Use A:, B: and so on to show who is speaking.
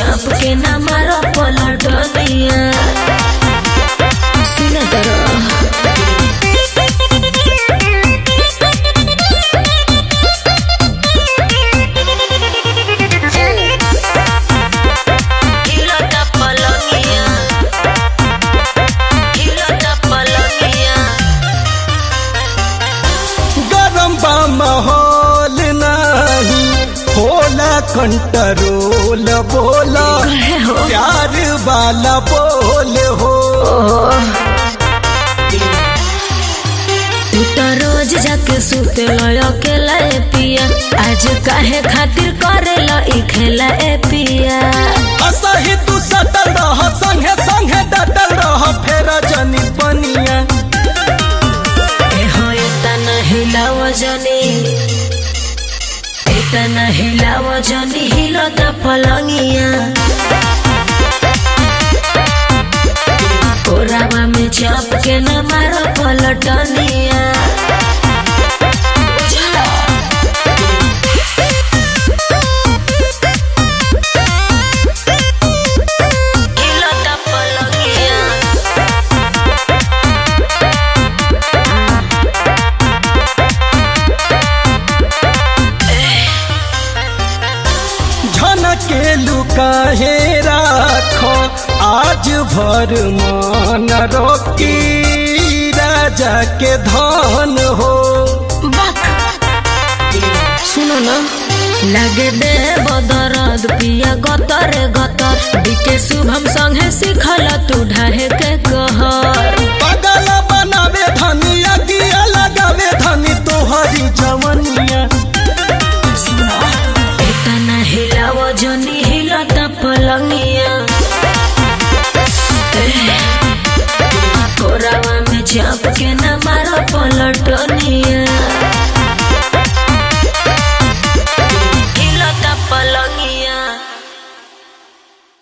A: चाप के न मारो पलटनिया सुन तर
B: गरम बा माहौल नहीं होला कंट्रोल बोला
A: कहे हो
B: प्यार वाला बोल हो
A: तू तो रोज जाके सुते अकेला ए पिया आज काहे खातिर करेला ई खेला ए पिया
B: असही तू सटल रह संगे संगे डटल रह फेर जनी बनिया
A: ए हो इतना हिलाव जनी इतना हिलाव जनी हिलो त पलंगिया कोरावा में चाप के न मारो पलटनिया हिलो त पलंगिया
B: झनके लुकाहे राखो आज भर मान रोकी राजा के धन हो
A: सुनो ना लगे दे बदरद पिया गतर गतर बीके शुभम संगे सिखल तू ढाहे के कहर
B: पगल बनावे धनी अगिया लगावे धनी तोहरी जवनिया
A: इतना हिलाव जनी हिलत पलंगिया कोरावा में चाप के न मारो पलटनिया